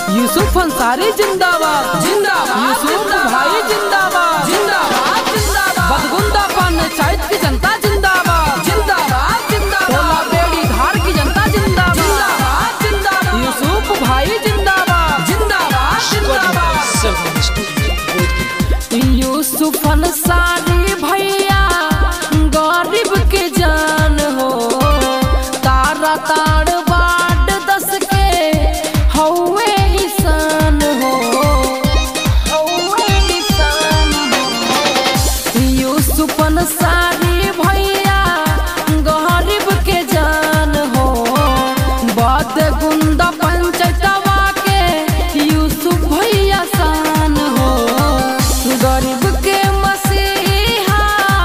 यूसुफ अंसारी जिंदाबाद जिंदाबाद, यूसुफ जिंदाबाद। भाई जिंदाबाद जिंदाबाद जिंदाबाद बदगुंदा पंचायत की जनता जिंदाबाद जिंदाबाद जिंदाबाद टोला बेड़ी धार की जनता जिंदाबाद जिंदाबाद जिंदाबाद यूसुफ भाई जिंदाबाद जिंदाबाद जिंदाबाद यूसुफ अंसारी भैया गरीब के जान हो तारा ताड़ बाट दस के हौवे ईसान हो हौवे ईसान हो यूसुफ अंसारी भैया गरीब के जान हो बद गुंदा पंचायतवा के यूसुफ भैया शान हो गरीब के मसीहा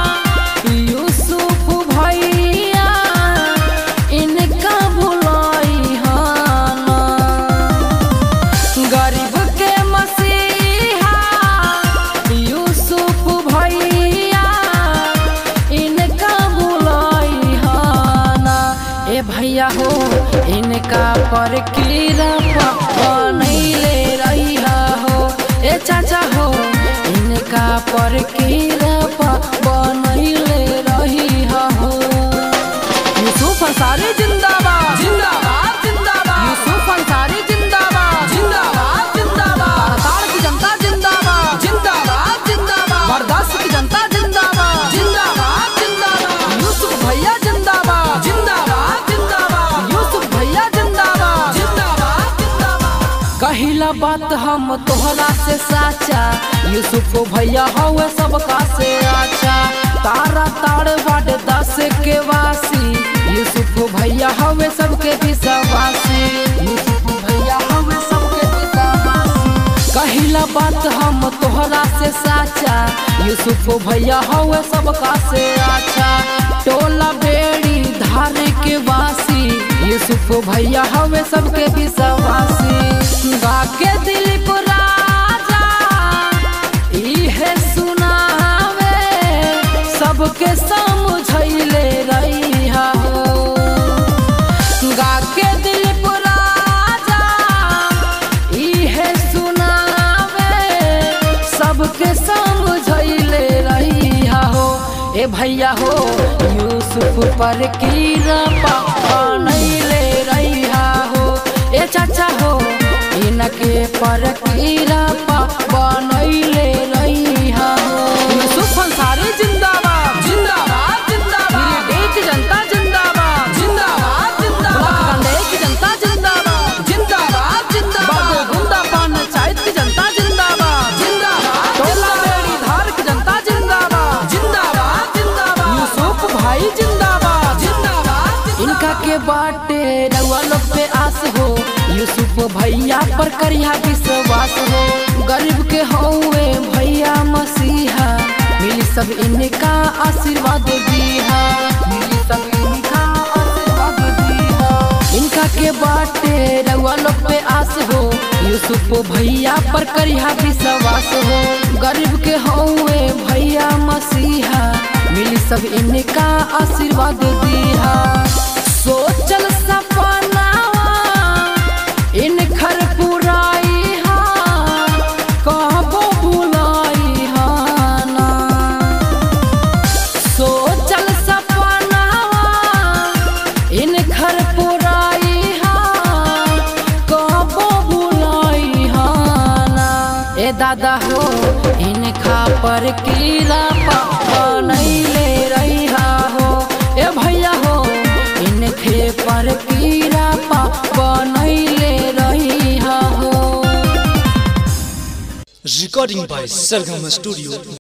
यूसुफ भैया इनका भुलाई हाना गरीब के मसीहा यूसुफ भैया इनका भुलाई हाना ए भैया हो इनका पर कीरा बनैले रहिया हो ए चाचा हो इनका पर कीरा बनैले रहिया हो यूसुफ अंसारी जिंदाबाद जिंदाबाद जिंदाबाद यूसुफ अंसारी जिंदाबाद जिंदाबाद जिंदाबाद हड़ताल की जनता जिंदाबाद जिंदाबाद जिंदाबाद बर्दाश्त की जनता जिंदाबाद जिंदाबाद जिंदाबाद यूसुफ भैया जिंदाबाद जिंदाबाद जिंदाबाद यूसुफ भैया जिंदाबाद जिंदाबाद जिंदाबाद कहिला बात हम तोहरा से साचा यूसुफ भैया हवे सबका से अच्छा तारा ताड़ बाट दस के वासी यूसुफ भैया हवे सबके विश्वासी यूसुफ भैया हवे सबके विश्वासी कहिला बात हम तोहरा से साचा यूसुफ भैया हवे सबका से अच्छा टोला बेड़ी धार के वासी यूसुफ भैया हवे सबके विश्वासी गा के दिलीप राजा इहे सुनावे सबके समझैले रहिया हो गा के दिलीप राजा इहे सुनावे सबके समझैले रहिया हो ए भैया हो यूसुफ पर कीरा बनैले रहिया हो ए चाचा हो इनके पर कीरा बनैले रहिया हो यूसुफ अंसारी जिंदाबाद जिंदाबाद जिंदाबाद गिरिडीह की जनता जिंदाबाद जिंदाबाद जिंदाबाद कंडे की जनता जिंदाबाद जिंदाबाद जिंदाबाद बदगुंदा पंचायत की जनता जिंदाबाद जिंदाबाद टोला बेड़ी धार की जनता जिंदाबाद जिंदाबाद जिंदाबाद यूसुफ भाई जिंदाबाद जिंदाबाद इनका के बाटे रउआ लोग पे आस हो यूसुफ भैया पर करिया विश्वास हो गरीब के हौवे भैया मसीहा मिली सब इनका आशीर्वाद दिहा मिली सब इनका आशीर्वाद दिहा इनका के बाटे रउआ लोग पे आस हो यूसुफ भैया पर करिया विश्वास हो गरीब के हौवे भैया मसीहा मिली सब इनका आशीर्वाद दिहा सोचल सपनावा इन खर पुराई हा कहबो भुलाई हा ना सोचल सपनावा इन घर पुराई हा कहबो भुलाई हा ना ए दादा हो इनका पर कीरा बनैले रहिया हो ए भैया हो इनके पर कीरा बनैले रहिया हो Recording by Sargama Studio,